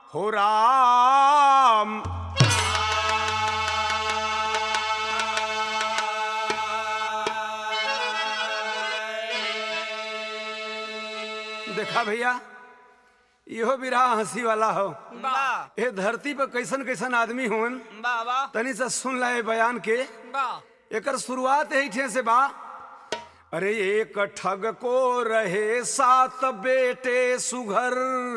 हो राम देखा भैया इहो बिरहा हंसी वाला हो वाह ए धरती पर कैसन कैसन आदमी होन वाह वाह तनी से सुन ले बयान के वाह एकर शुरुआत यही ठे से बा अरे एक ठग को रहे सात बेटे सुघर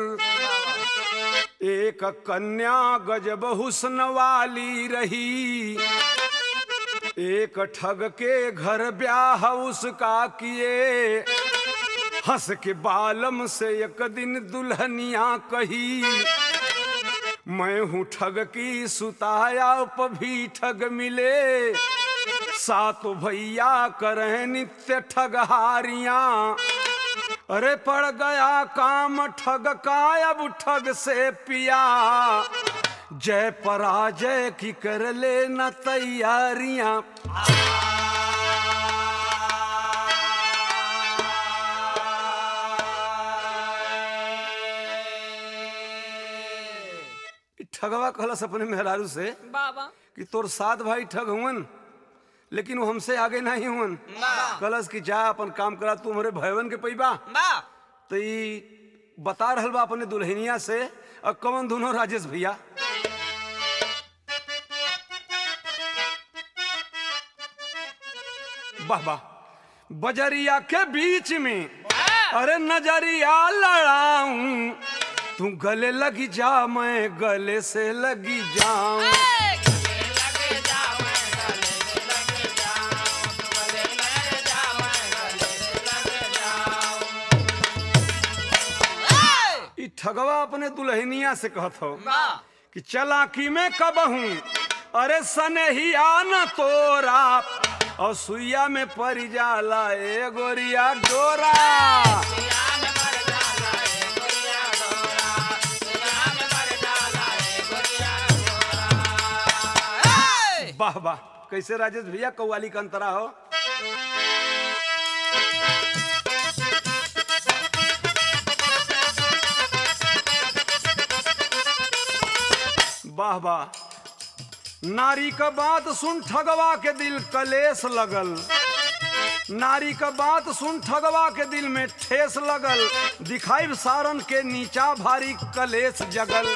एक कन्या गजब हुस्न वाली रही एक ठग के घर ब्याह उसका किए हंस के बालम से एक दिन दुल्हनिया कही मैं हूँ ठग की सुताया भी ठग मिले सात भैया करे नित्य ठगहारियां अरे पड़ गया काम ठग का अब ठग से पिया जय पराजय की कर लेना तैयारियां इ ठगवा कहलस अपने मेहरारू से वाह वाह कि तोर सात भाई ठग हुवन लेकिन वो हमसे आगे नहीं हुवन वाह कलस कि जा अपन काम करा तू हमारे भयवन के पैबा वाह तो ई बता रहल बा अपने दुल्हनिया से और कौन दोनों राजेश भैया वाह वाह बजरिया के बीच में अरे नजरिया लड़ाऊं तू गले लगी जा मैं गले से लगी जाऊं ई ठगवा अपने दुल्हनिया से कहत हो वाह कि चलाकी में कब हूँ अरे सनहिया न तोरा और सुइया में पड़ जाला ए गोरिया डोरा वाह वाह कैसे राजेश भैया कव्वाली का अंतरा हो वाह वाह नारी का बात सुन ठगवा के दिल कलेश लगल नारी का बात सुन ठगवा के दिल में ठेस लगल दिखाई सारन के नीचा भारी कलेश जगल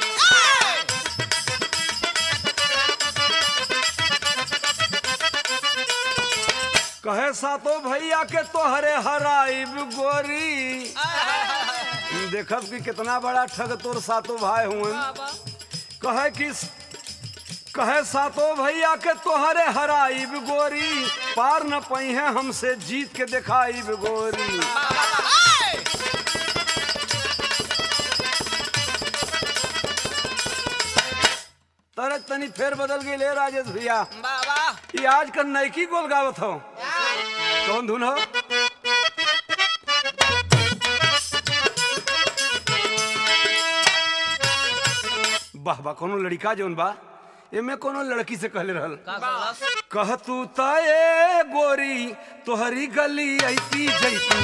कहे सातो भैया के तोहरे हराइब गोरी देखब कि कितना बड़ा ठग तोर सातो भाई हुए कहे कि कहे सातो भैया के तोहरे हराइब गोरी पार न पई है हमसे जीत के दिखाइब गोरी तरह तनी फेर बदल गई ले राजेश भैया वाह वाह ये आज का नैकी गोल गावत हो कौन धुन हो वाह वाह कोनो लड़का जोन बा एमे कोनो लड़की से कहले रहल कह तू तए गोरी तोहरी गली ऐती जैतू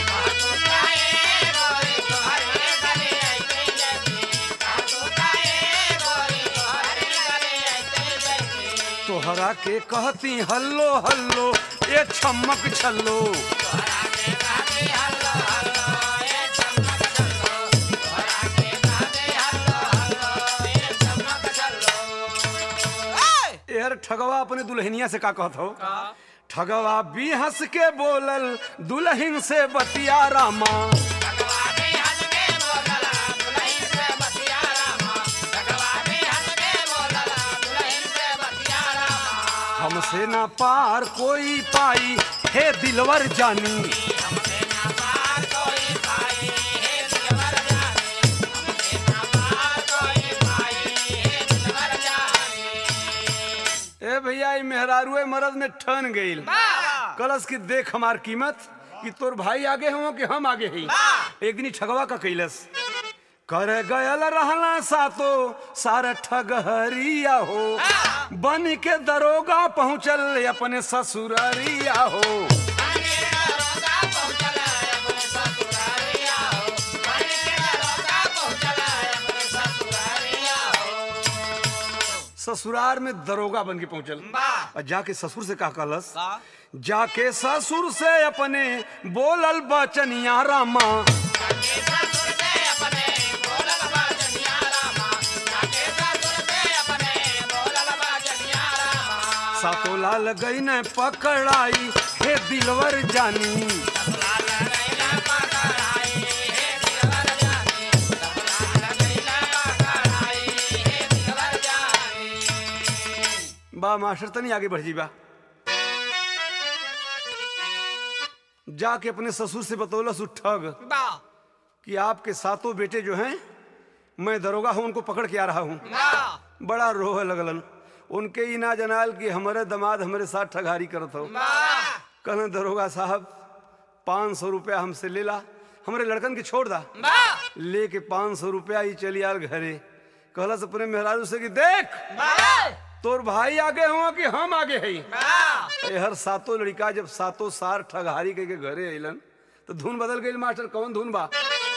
तोहरा के कहती हल्लो हल्लो ए छमक छल्लो यार ठगवा अपने दुल्हनिया से का कहत हो ठगवा भी हंस के बोलल दुल्हन से बतिया रामा हमसे ना पार कोई पाई हे दिलवर जानी ए भैया ई मेहरारुए मरद में ठन गईल कलश की देख हमार कीमत कि तोर भाई आगे हो कि हम आगे ही एक दिन ई ठगवा का कैलस कर गयल रहला सातो सारा ठगहरिया हो बन के दरोगा पहुंचल अपने ससुररिया हो ससुराल में दरोगा बन के पहुंचल वाह और जाके ससुर से का कहलस का जाके ससुर से अपने बोलल बचनिया रामा सातो लाल गई न पकड़ाई हे दिलवर जानी बा मास्टर तनी आगे बढ़ जी बा जाके अपने ससुर से बतौलस उ ठग वाह कि आपके सातों बेटे जो हैं मैं दरोगा हूं उनको पकड़ के आ रहा हूं वाह बड़ा रोह लगलन उनके ही ना जनाल कि हमारे दामाद हमारे साथ ठगारी करत हो वाह कहने दरोगा साहब पाँच सौ रुपया हमसे ले ला हमारे लड़कन के छोड़ दा वाह लेके पाँच सौ रुपया ही चली आल घरे कहलस अपने मेहरारू से कि देख वाह तोर भाई आगे हुआ कि हम आगे है वाह ए हर सातों लड़का जब सातों सार ठगहारी के, के घरे अइलन तो धुन बदल गई मास्टर कौन धुन बा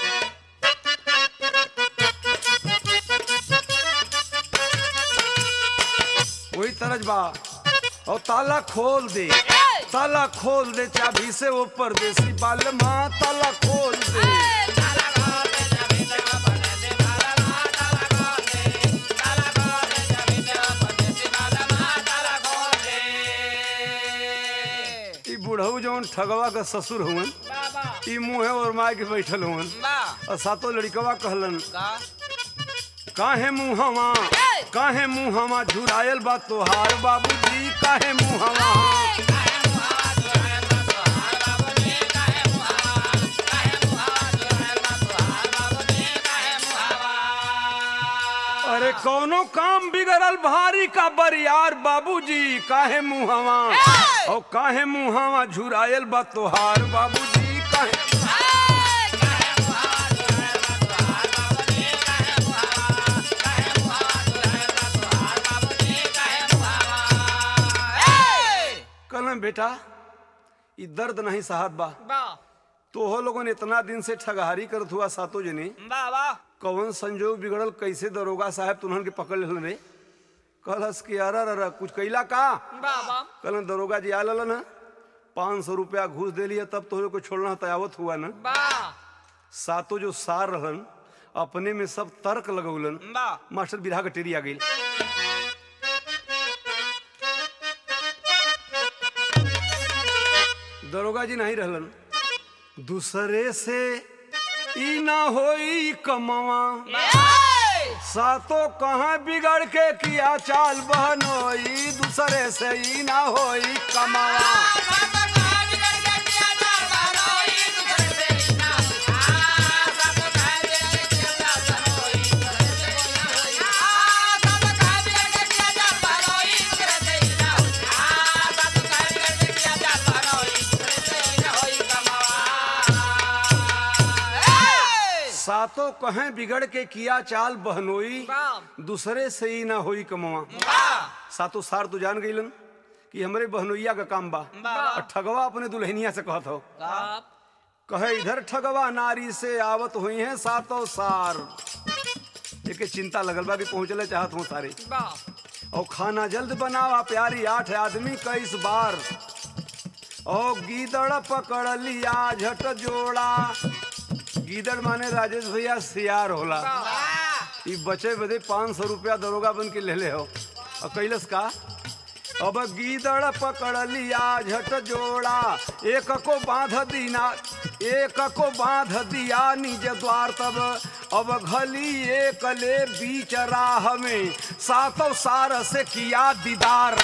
वही तरज बा और ताला खोल दे ताला खोल दे चाबी से वो परदेसी बाल माँ ताला खोल दे ई बुढ़ऊ जौन ठगवा का ससुर हुवन ई मुँहे और माय के बैठल हुवन और सातों लड़कवा कहलन काहे मुहवा काहे मुहवा झुरायल बा तोहार बाबूजी काहे मुहवा अरे कौनो काम बिगड़ल भारी का बरियार बाबूजी काहे मुहवा और काहे मुहवा झुरायल बा तोहार बाबूजी काहे कहलन बेटा ई दर्द नहीं साहब बा तो हो लोगन इतना दिन से ठगहारी करत हुआ सातों जने कौन संजोग बिगड़ल कैसे दरोगा साहब तुन्हन के पकड़ लेलन रे कहलस कि अरे अरे कुछ कैला का कहलन दरोगा जी आल न पाँच सौ रुपया घूस दे लिया तब तो को छोड़ना तयावत हुआ न सातों जो सार रहन अपने में सब तर्क लगौलन मास्टर बिरहा कटेरी आ गई दरोगा जी नहीं रहलन दूसरे से ई ना होई कमवा सातों कहाँ बिगड़ के किया चाल बहनोई दूसरे से ई ना होई कमावा सातों कहें बिगड़ के किया चाल बहनोई दूसरे से ही ना होई कमवा सातों सार तो जान गईलन कि हमरे बहनोइया का काम बा और ठगवा अपने दुल्हनिया से कहत हो कहे इधर ठगवा नारी से आवत हुई है सातों सार एक चिंता लगल बा कि पहुंचले चाहत हूँ सारे और खाना जल्द बनावा प्यारी आठ आदमी का इस बार और गीदड़ पकड़ लिया झट जोड़ा गीदड़ माने राजेश भैया सियार होला ई बचे बदे पाँच सौ रुपया दरोगा बन के ले ले हो और कैलस का अब गीदड़ पकड़ लिया झट जोड़ा एक को बांध दीना एक को बांध दिया निज द्वार तब अब घली एक ले बीच राह में सातों सार से किया दीदार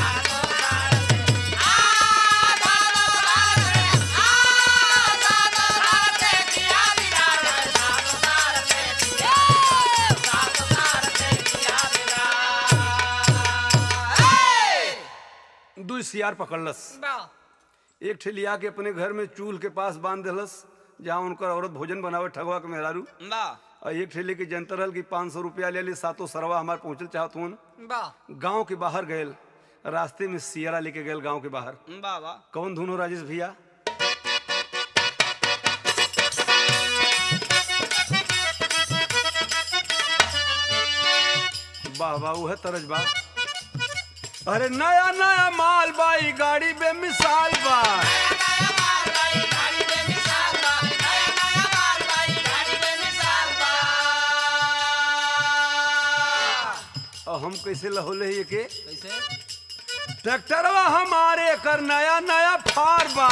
दू सियार पकड़लस एक ठे लिया के अपने घर में चूल के पास बांध दिलस जहाँ उनकर औरत भोजन बनावे ठगवा के मेहरारू और एक ठे लेके जनता रहल कि पाँच सौ रुपया ले ली सातों सरवा हमारे पहुँचल चाहत हुन गांव के बाहर गए रास्ते में सियारा लेके गए गांव के बाहर कौन धुन हो राजेश भैया वाह वाह वह तरज बा अरे नया नया माल बाई गाड़ी बेमिसाल बा और हम कैसे लहोले ही के कैसे ट्रैक्टरवा हमारे कर नया नया फार बा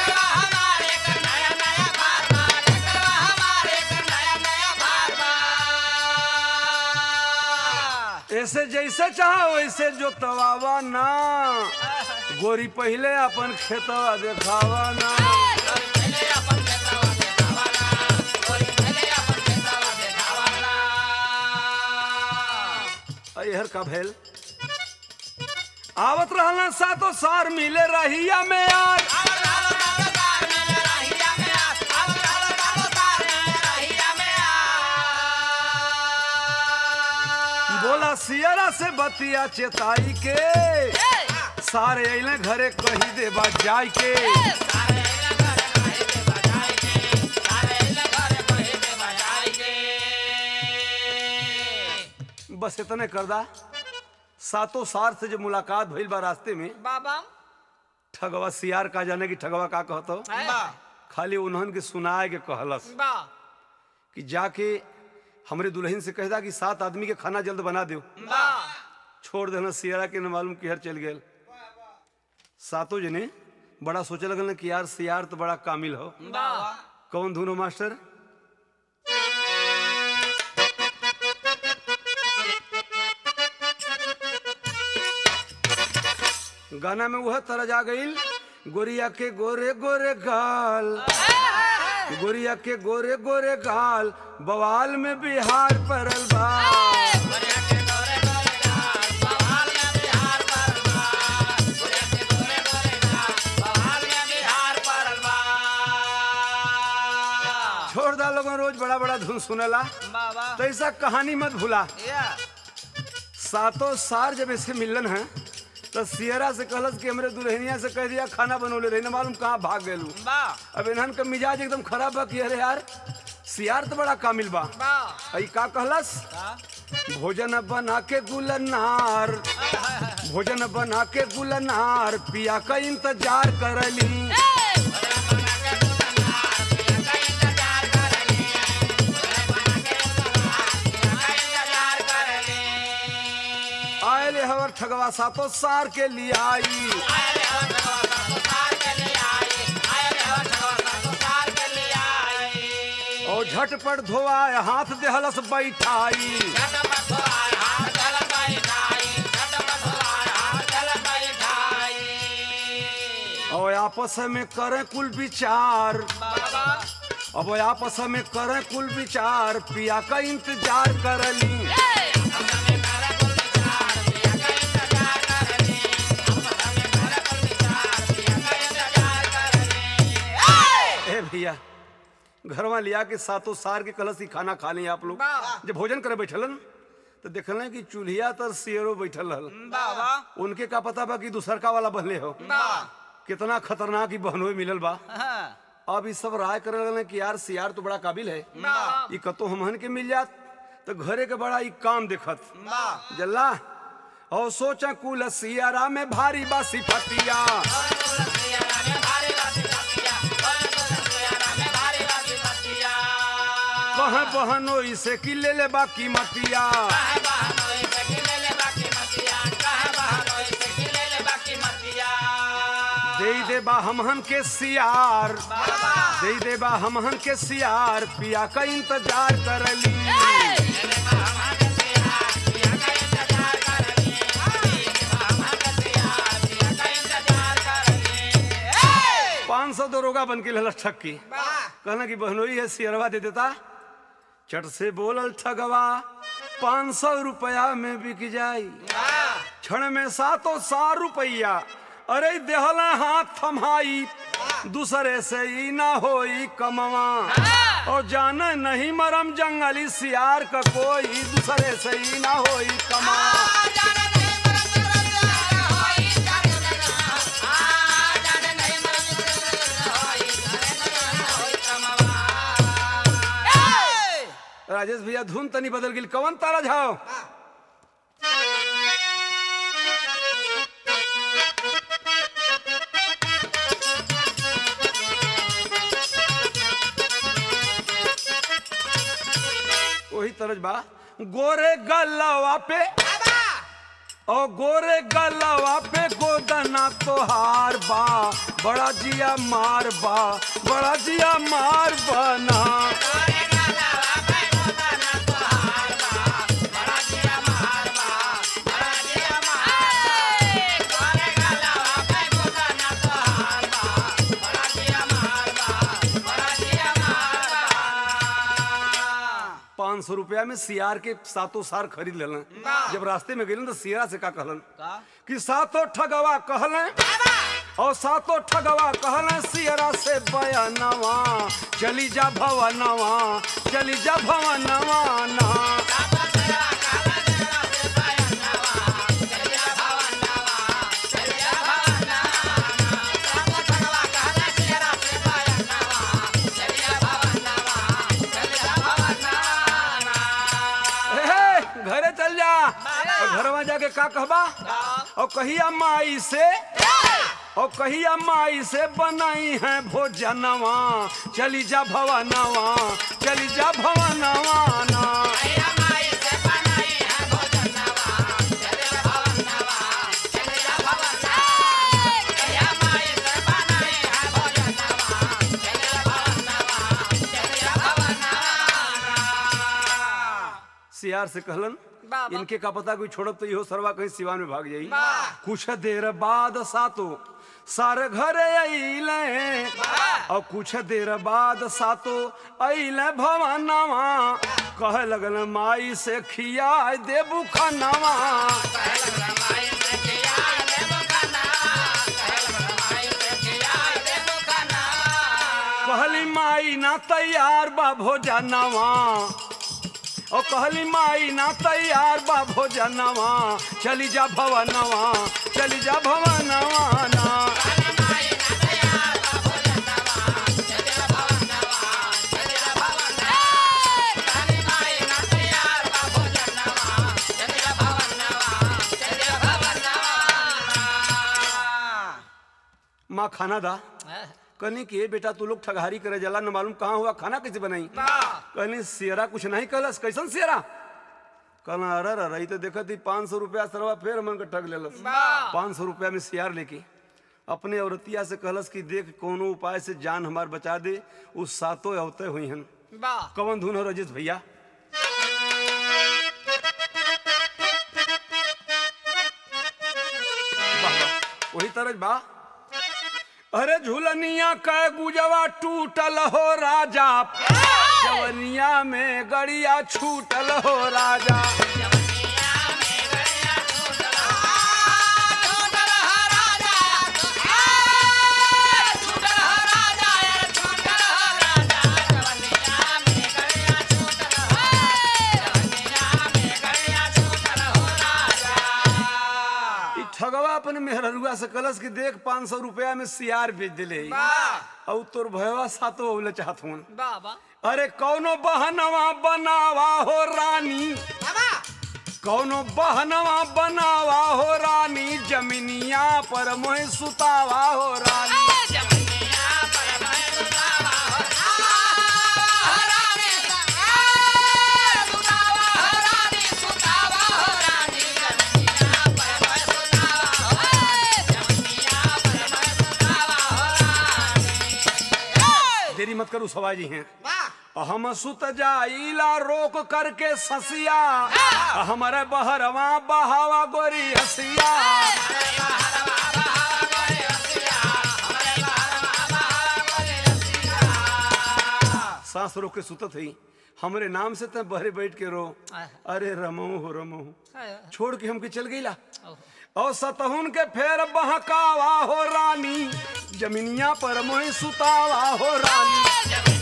ऐसे जैसे चाहो वैसे जो तवावा ना गोरी पहले अपन खेतवा देखावा ना अहर का भेल आवत रहना सातो सार मिले रहिया में यार बोला सियरा से बतिया चेताई के सारे अइले घरे कही देबा जाय के बस इतने करदा सातों सार से जो मुलाकात भइल बा रास्ते में बाबा ठगवा सियार का जाने की ठगवा का कहतो बा खाली उन्हन के सुनाए के कहलस बा कि जाके हमरे दुल्हन से कहदा कि सात आदमी के खाना जल्द बना दो बा छोड़ देना सियारा के न मालूम किहर चल गेल सातों जने बड़ा सोचे लगल न कि यार सियार तो बड़ा कामिल हो बा कौन धुनो मास्टर गाना में वह तरह जा गईल गोरिया के गोरे गोरे गाल गोरिया के गोरे गोरे गाल बवाल में बिहार परल बा छोड़ दा लोगन रोज बड़ा बड़ा धुन सुनेला बाबा तो ऐसा कहानी मत भूला या सातों सार जब ऐसे मिलन है तो सियरा से कहलस कि हमरे दुल्हनिया से कह दिया खाना बनौले रही ना मालूम कहाँ भाग गेलू बा अब इन्हन का मिजाज एकदम खराब बा कि अरे यार सियार तो बड़ा कामिल बा बा अई का कहलस का भोजन बना के गुलनार भोजन बना के गुलनार पिया का इंतजार करली आयल हवर ठगवा सातों सार के लिए आई और झटपट धोआए हाथ देहलस बैठाई और आपस में करें कुल विचार अब आपस में करें कुल विचार पिया का इंतजार करली ए भैया घरवा लिया के सातों सार के कलश ही खाना खा ली आप लोग वाह। जब भोजन करे बैठलन तो देखल कि चूल्हिया तर शेरो बैठल रहल बाबा उनके का पता बा कि दूसरका वाला बनले हो बा कितना खतरनाक ही बहनोई मिलल बा हाँ अब इस सब राय करे लगल कि यार सियार तो बड़ा काबिल है बा ई कतो हमहन के मिल जात तो घरे के बड़ा ई काम देखत बा जल्ला और सोचा कुल सियारा में भारी बासी फतिया कह बहनो इसे कि ले ले बाकी मतिया दे दे बा हमहन के सियार दे दे बा हमहन के सियार पिया का इंतजार करली पाँच सौ दरोगा बन के ललस ठक्की कहना कि बहनोई है सियरवा दे देता चट से बोलल ठगवा पाँच सौ रुपया में बिक जाई क्षण में सातों सार रुपया अरे देहला हाथ थमाई दूसरे से ही ना होई कमवा और जाने नहीं मरम जंगली सियार का कोई दूसरे से ही ना होई कमा राजेश भैया धुन तनी बदल गई कवन तारा झाओ तरह बा गोरे गलवा पे और गोरे गलवा पे गोदना तोहार बा बड़ा जिया मार बा बड़ा जिया मार बना पाँच सौ रुपया में सियार के सातों सार खरीद लेलन जब रास्ते में गेलन तो सियारा से का कहलन कि सातों ठगवा कहलन और सातों ठगवा कहलन सियरा से बयानवा चली जा भवनवा चली जा भवनवा ना ए, घरे चल जा और घर में जाके का कहबा और कहिया माई से और कहिया माई से बनाई है भोजनवा चली जा भवनवा चली जा भवनवा ना सियार से कहलन बाबा। इनके का पता कोई छोड़ब तो इहो सरवा कहीं सिवान में भाग जाई वाह। कुछ देर बाद सातो सार घर अइले और कुछ देर बाद सातो अइले भवनवा कहे लगल माई से खिया देबू खानवा कहली माई ना तैयार बा भोजनवा ओ कहली माई ना तैयार बा भोजनवा चली जा भवनवा चली जा भवनवा ना माँ खाना दा कहनी कि ए बेटा तू लोग ठगहारी करे जला न मालूम कहाँ हुआ खाना कैसे बनाई कहनी सियरा कुछ नहीं कहलस कैसन सियरा कहना अरे अरे ई तो देखत ही पाँच सौ रुपया सरवा फिर मन के ठग लेलस पाँच सौ रुपया में सियार लेके अपने औरतिया से कहलस कि देख कोनो उपाय से जान हमार बचा दे उस सातों अवते हुई हन कवन धुन हो रजित भैया वाह, वाह, वही तरह बा अरे झुलनिया कै गुजवा टूटल हो राजा जवनिया में गड़िया छूटल हो राजा ई ठगवा अपन मेहररुआ से कलस कि देख पाँच सौ रुपया में सियार बेच दिले और तोर भयवा सातो होले चाहत हूँ अरे कौनो बहनवा बनावा हो रानी कौनो बहनवा बनावा हो रानी जमीनिया पर मोह सुतावा हो रानी देरी मत करू सवाजी हैं हम सुत जाइला रोक करके ससिया हमारे बहरवा बहावा गोरी हसिया सांस रोक के सुतत ही हमरे नाम से त बहरे बैठ के रो अरे रमो हो रमो छोड़ के हमके चल गईला और सतहुन के फेर बहकावा हो रानी जमीनिया पर मोह सुतावा हो रानी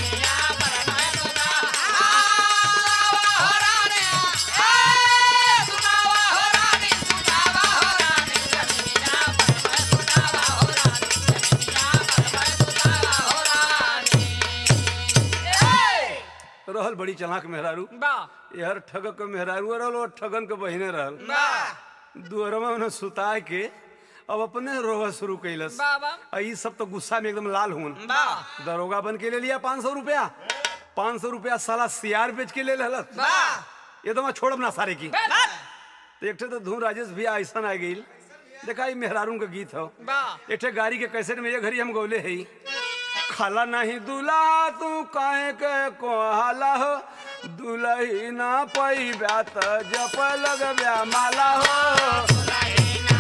रहल बड़ी चलाक मेहरारू यार ठगक के मेहरारू रहल और ठगन के बहिने रहल दुअरवा में सुता के अब अपने रोवा शुरू कैलस बाबा। आ ई सब तो गुस्सा में एकदम लाल हुन दरोगा बन के ले लिया पाँच सौ रुपया पाँच सौ रुपया साला सियार बेच के ले लहलत ये तो मैं छोड़ब ना सारे की तो एक ठे तो धूम राजेश भी ऐसा आ गई देखा ये मेहरारू का गीत हो वाह एक ठे गाड़ी के कैसेट में ये घड़ी हम गौले है खाला नहीं दूल्हा तू काहे के कोहाला हो दुलही ना पई ब्यात जप लग ब्या माला हो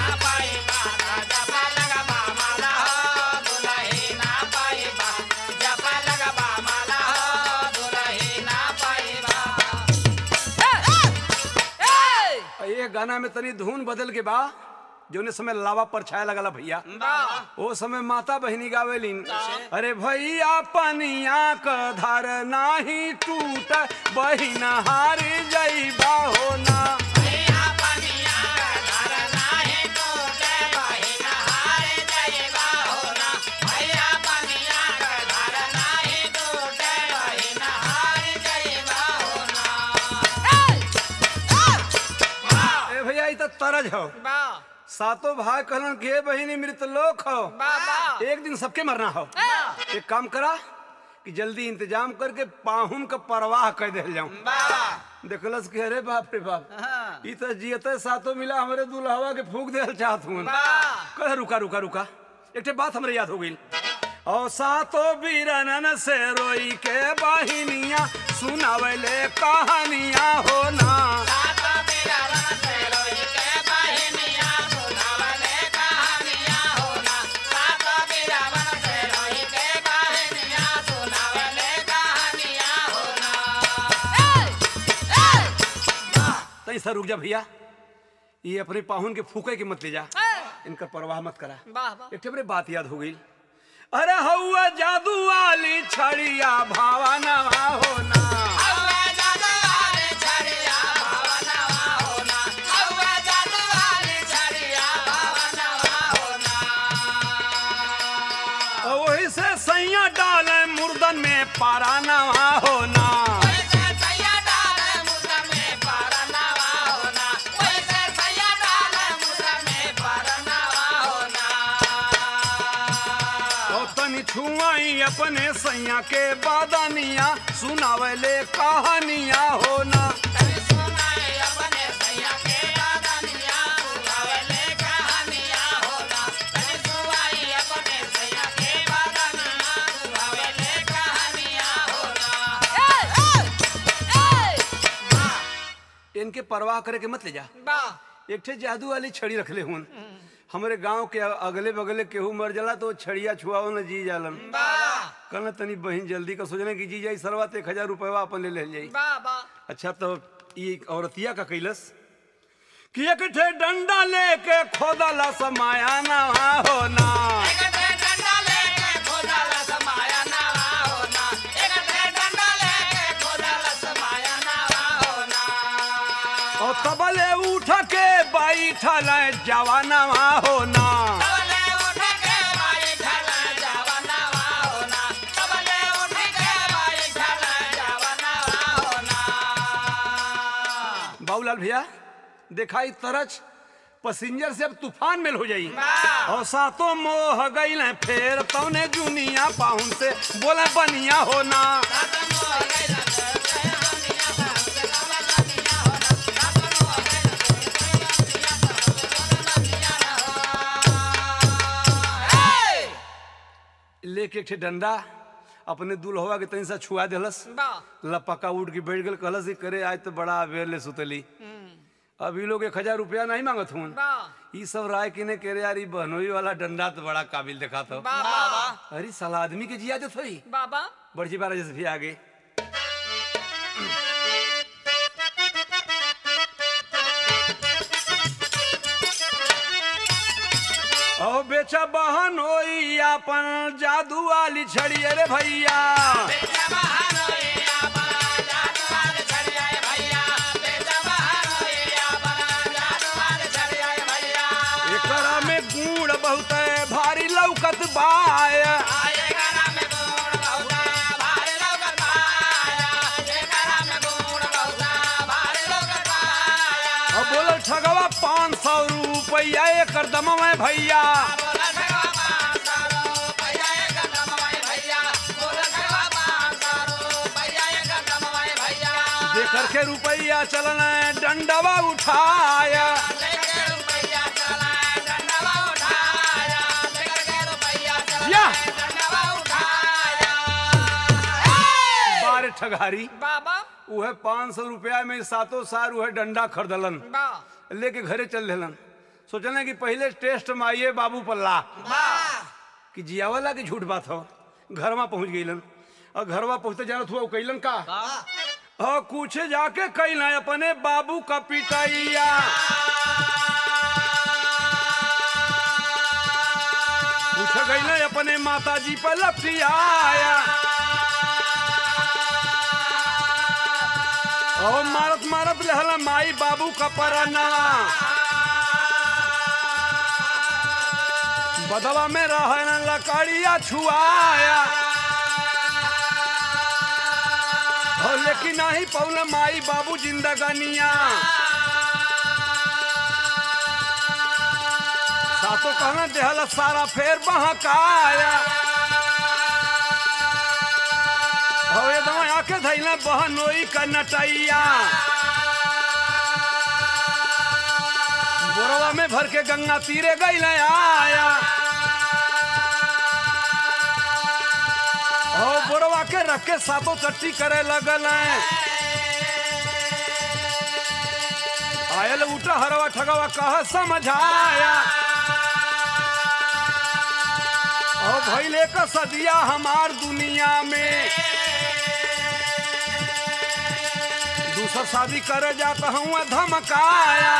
और ये गाना में तनी धुन बदल के बा जोने समय लावा पर छाया लगला भैया ओ समय माता बहनी गावेलिन अरे भैया पनिया क धार नाही टूट बहिन हार जईबा हो ना ए भैया ई त तरज हो सातों भाई कहलन के बहिनी मृत लोक हो एक दिन सबके मरना हो एक काम करा कि जल्दी इंतजाम करके पाहुन का परवाह कर दे जाऊं देखलस के अरे बाप रे बाप ई त जियते सातों मिला हमरे दुल्हवा के फूक देल चाहत हूं कह रुका रुका रुका एक ठे बात हमरे याद हो गई और सातों बीरनन से रोई के बहिनिया सुनावले कहानियां हो ना तई सर रुक जा भैया ये अपने पाहुन के फूके के मत ले जा इनका परवाह मत करा एक ठे बड़े बात याद हो गई अरे हौआ जादू वाली छड़िया भावना हो ना और वही से सैया डाले मुर्दन में पाराना होना और तनी छुआई अपने सैया के बादनिया सुनावले कहानियां होना इनके परवाह करे के मत ले जा एक ठे जादू वाली छड़ी रखले हुन हमारे गांव के अगले बगले केहू मर जाला तो वो छड़िया छुआओ न जी जालन कहना तनी बहन जल्दी का सोचने की जी जाई सरवा एक हजार रुपया अपन ले ले जाई अच्छा तो ये औरतिया का कैलस कि एक ठे डंडा लेके खोदला समाया ना होना और तबले उठ के बैठल जवाना होना बाबूलाल भैया दिखाई तरच पैसेंजर से अब तूफान मेल हो जाई और सातों मोह गई फेर तौने जुनिया पाहुन से बोले बनिया होना लेके एक ठे डंडा अपने दुल्हवा के तनी सा छुआ देलस लपका उठ के बैठ गल कहलस कि करे आज तो बड़ा अबेर ले सुतली अभी लोग एक हजार रुपया नहीं मांगत हूँ ई सब राय किने के रे यार ई बहनोई वाला डंडा तो बड़ा काबिल देखा था अरे साला आदमी के जिया देत होई बाबा बड़जी बारा जैसे भी आगे ओ बेचा बहन होई अपन जादू वाली छड़ी रे भैया एकरा में गुड़ बहुत भारी लौकत बाय अब बोलो ठगवा पाँच सौ रुपया एक दम में भैया दे करके रुपया रुपया चलना डंडवा उठाया या बारह ठगारी बाबा उहे पाँच सौ रुपया में सातों सार उहे डंडा खरीदलन बा लेके घरे चल देलन सोचलन कि पहले टेस्ट में आइए बाबू पल्ला कि जियावला की झूठ बात हो घरवा पहुंच गईलन और घरवा पहुंचते जानत हुआ उ कैलन का हाँ कुछ जाके कैला अपने बाबू का पिटैया पूछ गईला अपने माता जी पर लपटियाया और मारत मारत रहला माई बाबू का परना बदवा में रहन लकड़िया छुआया हो लेकिन नहीं पौल माई बाबू जिंदगानिया सातो कहना देहला सारा फेर बहकाया हो एकदम आके धैला बहनोई का नटैया बोरवा में भर के गंगा तीरे गई आया ओ बोरवा के रख के सातों चट्टी करे लगल आयल उठा हरवा ठगवा कह समझाया ओ भैले का सदिया हमार दुनिया में दूसर शादी करे जाता हूँ धमकाया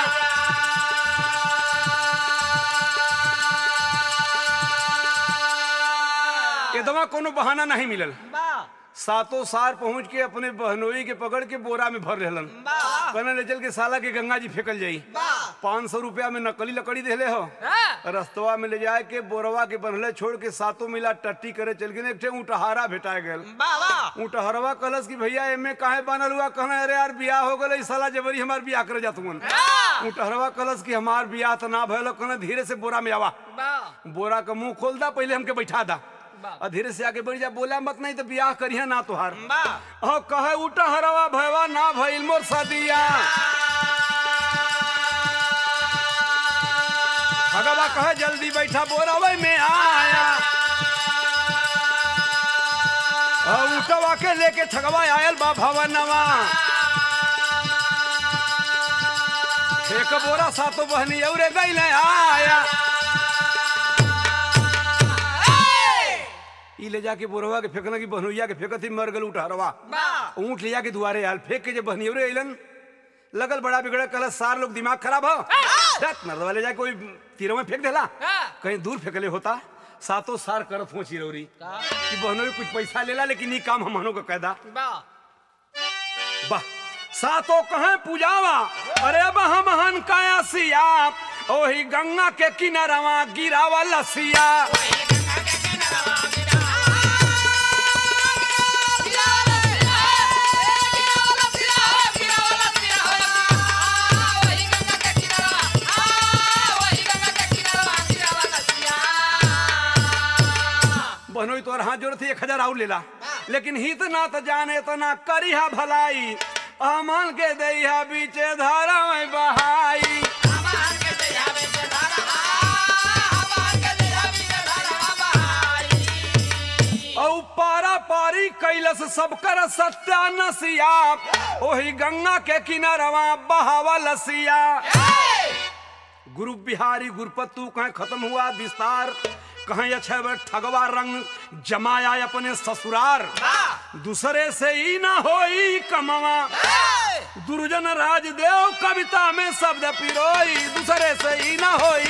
एकदमा कोनो बहाना नहीं मिलल बा सातों सार पहुंच के अपने बहनोई के पकड़ के बोरा में भर रहलन बा कहना ले चल के साला के गंगा जी फेंकल जाई बा पाँच सौ रुपया में नकली लकड़ी देले हो हाँ रस्तवा में ले जाए के बोरवा के बनले छोड़ के सातों मिला टट्टी करे चल गए एक ठे ऊँटहारा भेटा गल बा बा ऊँटहरवा कहलस कि भैया एमे काहे बनल हुआ कहना अरे यार बियाह हो गल साला जबरी हमार बियाह करे जात हुन हाँ ऊँटहरवा कहलस कि हमार बियाह तो ना भयल कहना धीरे से बोरा में आवा बा बोरा का मुंह खोल दा पहले हमके बैठा दा बा। और धीरे से आगे बढ़ जा बोला मत नहीं तो बियाह करिया ना तुहार बा हाँ कहे उठा हरवा भयवा ना भइल मोर सदिया भगवा कहे जल्दी बैठा बोरावे में आया और उठवा के लेके ठगवा आयल बा भवनवा एक बोरा सातो बहनी औरे गई आया ई ले जाके बोरवा के फेंकना की बहनुइया के फेंकत ही मर गल उठहरवा बा ऊँट ले जाके दुआरे आयल फेंक के जब बहनियवरे अइलन लगल बड़ा बिगड़ा कल सार लोग दिमाग खराब हो रत मर्दवा ले जाके कोई तीरों में फेंक देला हाँ कहीं दूर फेंकले होता सातों सार करत हो चिरौरी कि बहनों कुछ पैसा लेला लेकिन ये काम हमनों का कैदा बा वाह सातों कहे पूजावा अरे बह महन काया सिया ओही गंगा के किनारवा गिरावा लसिया बहनोई तोर हाथ जोड़ थी एक हजार और लेला लेकिन हित ना तो जाने तो ना करिहा भलाई अमन के दैहा बीचे धारा में बहाई औ पारा पारी कैलस सब कर सत्या नसिया ओही गंगा के किनारवा बहावा लसिया गुरु बिहारी गुरुपत्तु कहीं खत्म हुआ विस्तार कहीं अच्छे बे ठगवा रंग जमाया अपने ससुरार दूसरे से ही ना होई कमवा दुर्जन राजदेव कविता में शब्द पिरोई दूसरे से ही ना होई